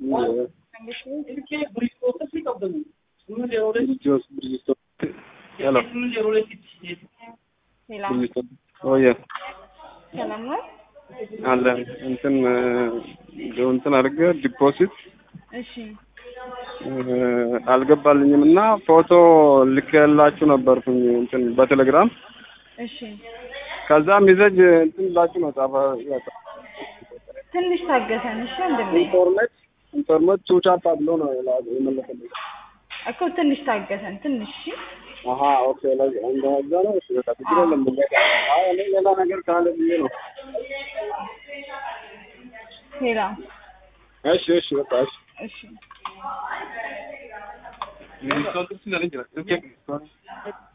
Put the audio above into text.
ብርጅስቶን ብርጅስቶን ሄሎ ሌላ ብርጅስቶን ኦየ ሰላም ነው? አለ እንትን እንትን አድርገህ ዲፖዚት እሺ አልገባልኝም እና ፎቶ ልኬላችሁ ነበርኩኝ እንትን በቴሌግራም እሺ ከዛ ሚዘጅ እንትን ብላችሁ ነው ጻፈ ትንሽ ታገሰን እሺ ወንድሜ ኢንፎርሜት ኢንፎርሜት ቱቻፓ ብሎ ነው የመለሰልኝ። እኮ ትንሽ ታገሰን ትንሽ እሺ አሀ ኦኬ ለዛ እንደዛ ነው። እሺ በቃ ችግር የለም። በቃ አይ እኔ ሌላ ነገር ካለ ብዬ ነው። ሌላ እሺ እሺ በቃ እሺ እሺ ሚኒስቶን ትችላለች